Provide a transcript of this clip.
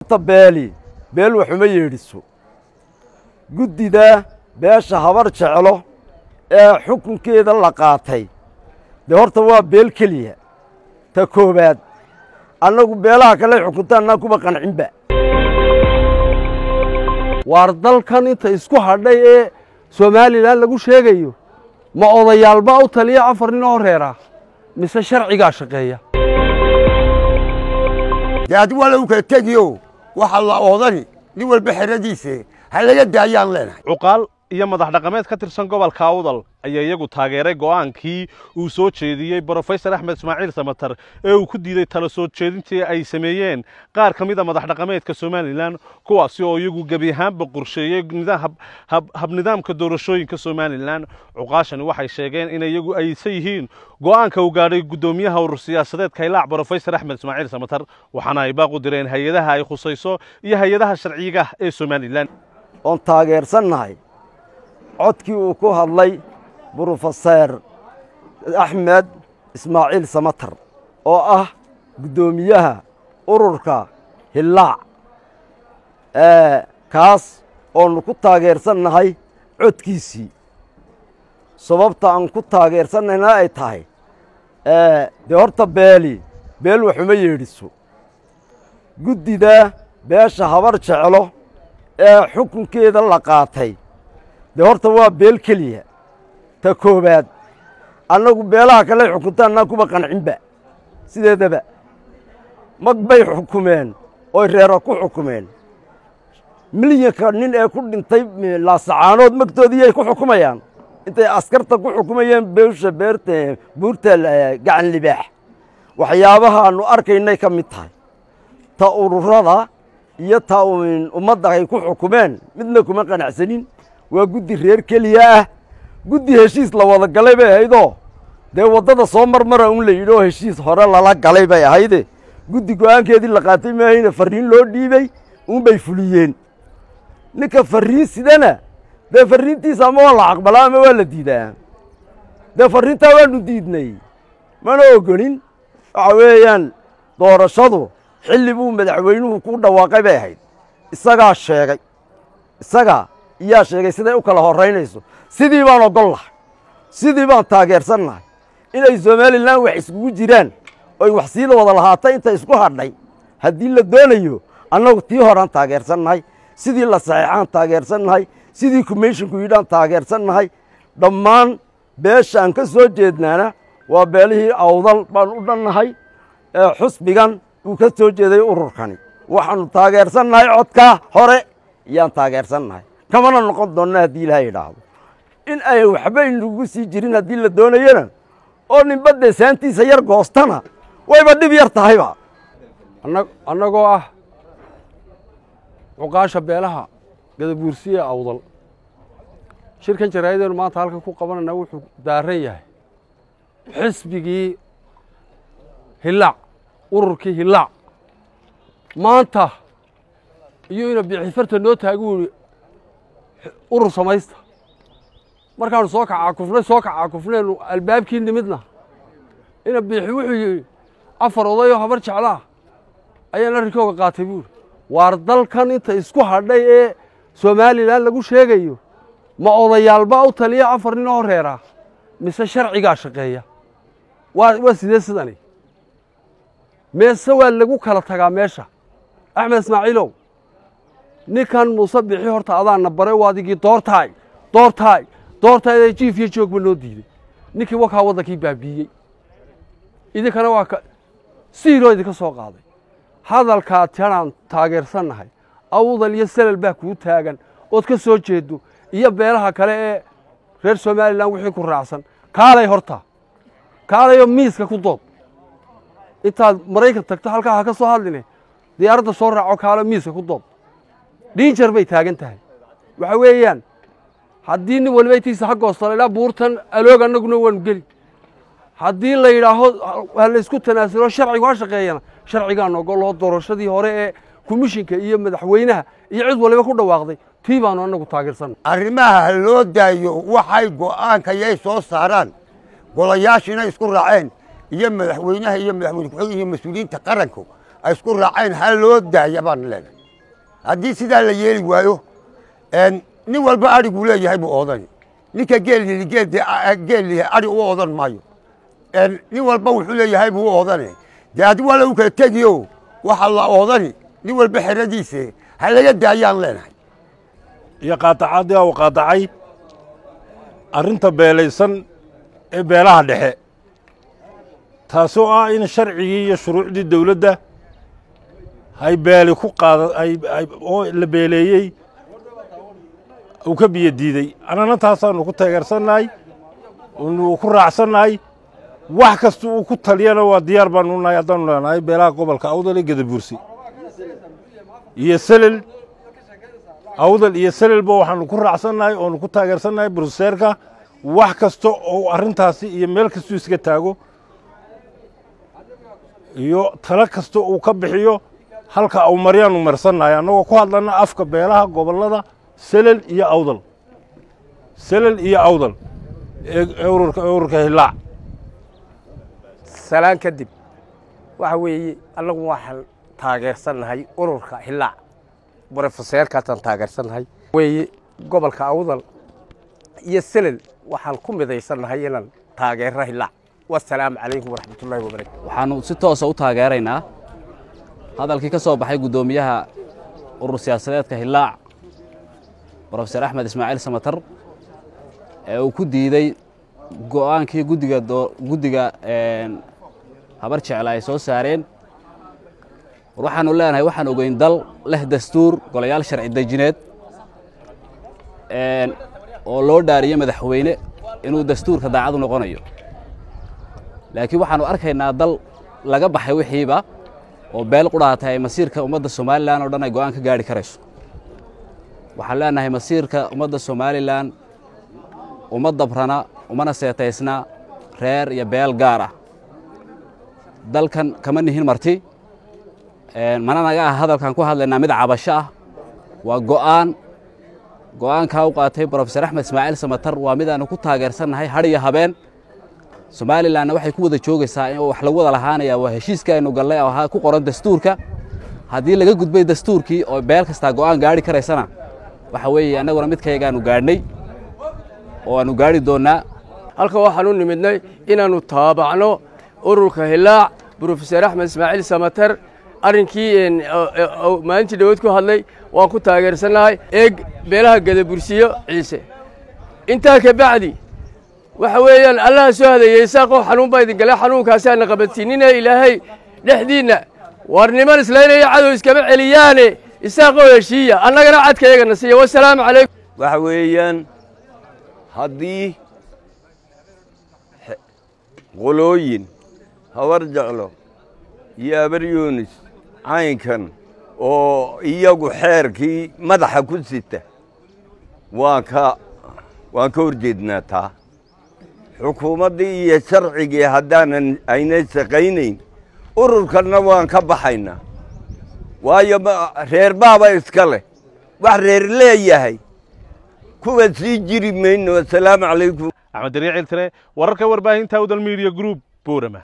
horta beeli beel waxuma yeedhiso guddida beesha habar jeclo ee xukunkeeda la qaatay dee horta waa beel keliya ta koowaad annagu beelaha kale xukunta annaan kuba qancinba waar dalkan inta isku hadhay ee somalilan lagu sheegayo ma odayaalba u taliya afar nin oo reera mise sharcigaa shaqeeya dee adigu waa lagu kala tegiyo waxa la oodani nin walba xeradiise ha laga daayaan leenahay cuqaal iyo madax dhaqameed ka tirsan gobolka awdal ayaa iyagu taageeray go'aankii uu soo jeediyey brofesor axmed ismaaciil samatar ee uu ku diiday tala soo jeedintii ay sameeyeen qaar ka mid a madax dhaqameedka somalilan kuwaasi oo iyagu gebi ahaanba qorsheeyey habnidaamka doorashooyinka somalilan cuqaashani waxay sheegeen in iyagu aysan yihiin go'aanka uu gaadhay guddoomiyaha urur siyaasadeed kaylaac brofesor axmed ismaaciil samatar waxaana ay baaq u direen hay-adaha ay khusayso iyo hay-adaha sharciga ee somalilan oon taageersannahay codkii uu ku hadlay brofeseer axmed ismaaciil samatar oo ah guddoomiyaha ururka hillaac kaas oonu ku taageersannahay codkiisii sababta aan ku taageersannayna ay tahay dee horta beeli beel waxuma yeedhiso guddida beesha habar jeclo ee xukunkeeda la qaatay dee horta waa beel keliya ta koowaad annagu beelaha kale xukunta annaan kuba qancinba sideedaba mag bay xukumeen oy reero ku xukumeen milyanka nin ee ku dhintay laasacaanood magtoodiiyay ku xukumayaan intay askarta ku xukumayeen beesha beerta buurta gacan libaax waxyaabahaannu arkaynay ka mid tahay ta ururada iyo ta ummadda ay ku xukumeen midna kuma qanacsanin waa guddi reer keliya ah guddi heshiis la wada galay bay ahaydoo dee waddada soo marmara un la yidhi oo heshiis hore lala galay bay ahayde guddi go'aankeedii la qaatay maahayna farriin loo dhiibey unbay fuliyeen ninka farriin sidana dee farriintiisa ama waa la aqbalaa ama waa la diidaa dee farriintaa waanu diidnay mana ogolin waxa weeyaan doorashadu xilli buu madaxweynuhu ku dhawaaqay bay ahayd isagaa sheegay isagaa iyaa sheegay siday u kala horraynayso sidii baan ogol lahay sidii baan taageersan nahay inay somalilan wax iskugu jiraan oy wax siida wada lahaatay inta isku hadhay haddii la doonayo annagu tii horaan taageersan nahay sidii la saxiixaan taageersan nahay sidii komishinku yidhaan taageersan nahay dhammaan beesha aan ka soo jeednaana waa beelihii awdal baan u dhannahay xusbigan uu ka soo jeeday ururkani waxaannu taageersan nahay codkaa hore iyaan taageersan nahay kamana noqon doonna haddii ilaaha idhaahdo in ay waxba inagu sii jirin haddii la doonayana oo ninba dee saantiisa yar goostana wayba dhib yar tahayba annagoo ah cuqaasha beelaha gadabuursiya awdal shirkan jaraa'ideenu maanta halkan ku qabanayna wuxuu daaran yahay xisbigii hillaac ururkii hillaac maanta iyo ina bixifarta noo taagi wuri urur samaysta markaanu soo kacaa kufnay soo kacaa kufnaynu albaabkii nimidna ina biixi wuxuu yidhi afar odayoo habar jeclaah ayaan arrinkooga qaatay buuri waar dalkan inta isku hadhay ee somalilan lagu sheegayo ma odayaalba u taliya afar nin oo reera mise sharcigaa shaqeeya waa waa sidee sidani meese waa lagu kala tagaa meesha axmed ismaaciilow ninkan muuse bixi horta adaana baray waa adigii doortaay doortaay doortaay jiif iyo joogba noo diiday ninkii wakaa waddankii baabiiyey idinkana waa ka siiroo idinka soo qaaday hadalkaa tanaan taageersannahay awdal iyo salal baa kuu taagan ood ka soo jeedo iyo beelaha kale ee reer somalilan wixii ku raacsan kaalay horta kaalayoo miiska ku dood intaad maraykan tagto halkaa ha ka soo hadline diyaaradda soo raaco kaalo miiska ku dood dhiinjar bay taagan tahay waxa weeyaan haddii nin waliba intiisa ha goostala ilaa buurtan aloog annaguna waanu geli haddii la yidhaaho ha laysku tanaasulo sharcigu ha shaqeeyana sharcigaan ogoloo doorashadii hore ee komishinka iyo madaxweynaha iyo cid waliba ku dhawaaqday tii baanu annagu taageersanna arrimaha ha loo daayo waxay go'aanka yay soo saaraan golayaashiina isku raaceen iyo madaxweynaha iyo madaxweyne ku-xigeenka iyo mas-uuliyiinta qaranku ay isku raaceen ha loo daaya baan leenahay haddii sidaa la yeeli waayo nin walba adhiguu leeyahay buu oodani ninka geelyii geellihi adhi u oodan maayo nin walba wuxuu leeyahay buu u oodane dee adi waa lagu kala tegiyo waxa la oodani nin walba xeradiise ha laga daayaan leenahay iyo qaatacaadii u qaatacay arrinta beelaysan ee beelaha dhexe taasoo ah in sharcigii iyo shuruucdii dawladda hay beeli ku qaada oo la beeleeyey uu ka biyo diidey annana taasaannu ku taageersannahay nu ku raacsannahay wax kasta uu ku taliyana waa diyaar baanu nahay haddaanu leenahay beelaha gobolka awdal iyo gadabuursi iyo selel awdal iyo selelba waxaanu ku raacsannahay oonu ku taageersannahay bruseerka wax kasta oo arrintaasi iyo meel kastuu iska taago iyo talo kasta uu ka bixiyo halka au maryaanu marsannahay annagoo ku hadlanna afka beelaha gobollada selel iyo awdal selel iyo awdal ee ururka ururka hillaac salaan kadib waxa weeye annagu waxaan taageersannahay ururka hillaac brofeseerkaasaan taageersannahay weeye gobolka awdal iyo selel waxaan ku midaysannahay inaan taageero hillaac wasalaamu calaykum waraxmatullahi wabarakatu waxaannu si toosa u taageeraynaa hadalkii ka soo baxay guddoomiyaha urur siyaasadeedka hillaac brofeser axmed ismaaciil samatar ee uu ku diidey go'aankii guddiga guddiga habar jecla ay soo saareen war waxaannu leenahay waxaan ogeyn dal leh dastuur golayaal sharci dejineed oo loo dhaariyo madaxweyne inuu dastuurka daacadu noqonayo laakiin waxaannu arkaynaa dal laga baxay wixiiba oo beel qudhaatay ay masiirka ummadda somalilan oo dhan ay go'aan ka gaadhi karayso waxaan leenahay masiirka ummadda somalilan uma dabrana umana seetaysna reer iyo beel gaar ah dalkan kama nihin marti mana naga ah hadalkan ku hadlaynaa mid cabasho ah waa go'aan go'aankaa u qaatay brofeser axmed ismaaciil samatar waa mid aanu ku taageersannahay hadh iyo habeen somalilanna waxay ku wada joogaysaa in wax lagu wada lahaanaya waa heshiiska aynu gallay oo ku qoran dastuurka haddii laga gudbay dastuurkii oo beel kastaa go'aan gaadhi karaysana waxa weeye annaguna midkaygaanu gaadhnay oo aanu gaadhi doonnaa halka waxaan u nimidnay inaannu taabacno ururka hillaac brofeser axmed ismaaciil samater arrinkii maalintii dhawood ku hadlay waan ku taageersannahay eeg beelaha gadabursiyo ciise intaa ka bacdi waxa weeyaan allaha soo hadeeyey isaaqoo xanuun baa idin galay xanuunkaasaana qabantiinine ilaahay dhexdiinna war niman islaynaya cadow iskama celiyaane isaaqoo heshiiya annagana cadkayagana siiya wasalaamu calaykum waxa weeyaan haddii qolooyin habar jeclo iyo abar yunis caynkan oo iyagu xeerkii madaxa ku sita waan ka waan ka hor jeednaa taa xukuumaddii iyo sharcigii haddaanan aynay shaqaynayn ururkanna waan ka baxaynaa waayo reer baaba iska leh wax reer leeyahay kuwa sii jiri mayno assalaamu calaykum axmed dariicil tire wararka warbaahinta udal media group buurama